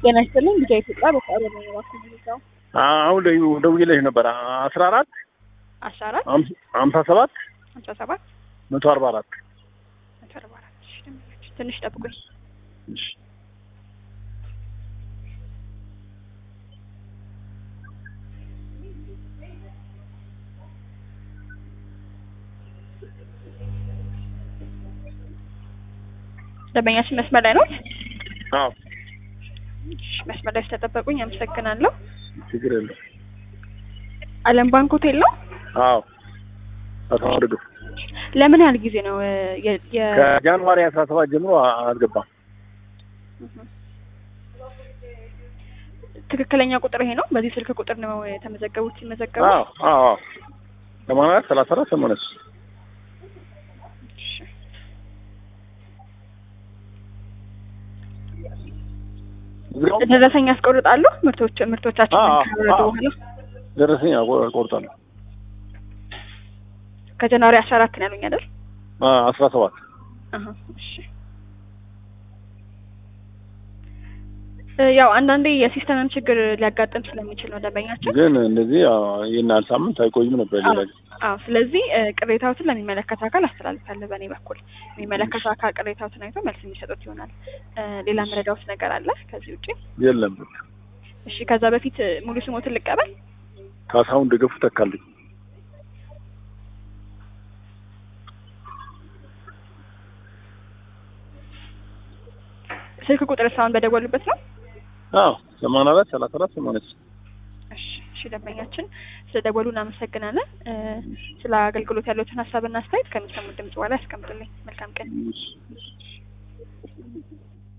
ጤና ይስጥልኝ ልጃ ኢትዮጵያ በሰዓሩ ነው የባኩ አሁን ደውዬልሽ ነበር አስራ አራት አስራ አራት ሀምሳ ሰባት ሀምሳ ሰባት መቶ አርባ አራት መቶ አርባ አራት እሺ፣ ደምኛች ትንሽ ጠብቁኝ። ደንበኛችን መስመር ላይ ነው። አዎ እሺ፣ መስመር ላይ ስለጠበቁኝ አመሰግናለሁ። ችግር የለም አለም ባንክ ሆቴል ነው። አዎ አቶ ደግፍ ለምን ያህል ጊዜ ነው የ- የ- ከጃንዋሪ አስራ ሰባት ጀምሮ አልገባም ትክክለኛ ቁጥር ይሄ ነው። በዚህ ስልክ ቁጥር ነው የተመዘገቡት ሲመዘገቡ። አዎ አዎ አዎ ሰማንያ አራት ሰላሳ አራት ሰማንያ ሶስት እሺ። እዚያው ደረሰኝ ያስቆርጣሉ ምርቶች ምርቶቻችን አዎ፣ ከወረዱ አዎ። በኋላ ደረሰኝ ቆርጣለሁ ከጃንዋሪ አስራ አራት ነው ያሉኝ አይደል? አስራ ሰባት አሀ፣ እሺ። እ ያው አንዳንዴ የሲስተምም ችግር ሊያጋጥም ስለሚችል ነው ደንበኛችን። ግን እንደዚህ ይህን ያህል ሳምንት አይቆይም ነበር ሌላ ጊዜ አዎ፣ ስለዚህ እ ቅሬታዎትን ለሚመለከተው አካል አስተላልፋለሁ በእኔ በኩል። የሚመለከተው አካል ቅሬታዎትን አይቶ መልስ የሚሰጡት ይሆናል። እ ሌላ መረዳዎት ነገር አለ ከዚህ ውጭ? የለም እሺ፣ ከዛ በፊት እ ሙሉ ስሞትን ልቀበል። ካሳሁን ደገፉ ተካልኝ ስልክ ቁጥር ሳሁን በደወሉበት ነው። አዎ ሰማንያ አራት ሰላሳ አራት ሰማንያ ሶስት እሺ እሺ፣ ደንበኛችን ስለ ደወሉ እናመሰግናለን። እ ስለ አገልግሎት ያለዎትን ሀሳብና አስተያየት ከሚሰሙት ድምጽ በኋላ ያስቀምጡልኝ። መልካም ቀን።